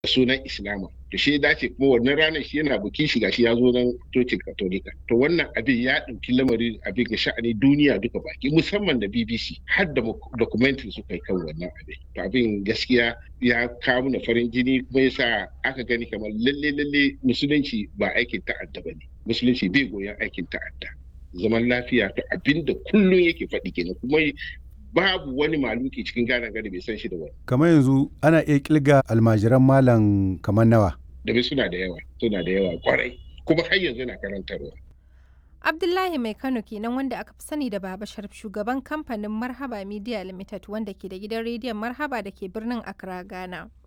sunan islama to shi dace kuma wannan ranar shi yana bukin shiga shi ya zo nan cocin katolika to wannan abin ya ɗauki lamari abin ga sha'ani duniya duka baki musamman da bbc har da documentary suka yi kan wannan abin to abin gaskiya ya kawo na farin jini kuma yasa aka gani kamar lalle lalle musulunci ba aikin ta'adda ba ne musulunci bai goyon aikin ta'adda zaman lafiya to abin da kullum yake faɗi kenan kuma babu wani maluki cikin gane gari bai san shi da wani. Kamar yanzu ana iya kilga almajiran malam kamar nawa. Da suna da yawa, suna da yawa kwarai, kuma har yanzu na karantarwa. Abdullahi Mai Kano kenan wanda aka fi sani da Baba Sharif shugaban kamfanin Marhaba Media Limited wanda ke da gidan rediyon Marhaba da ke birnin Accra, Ghana.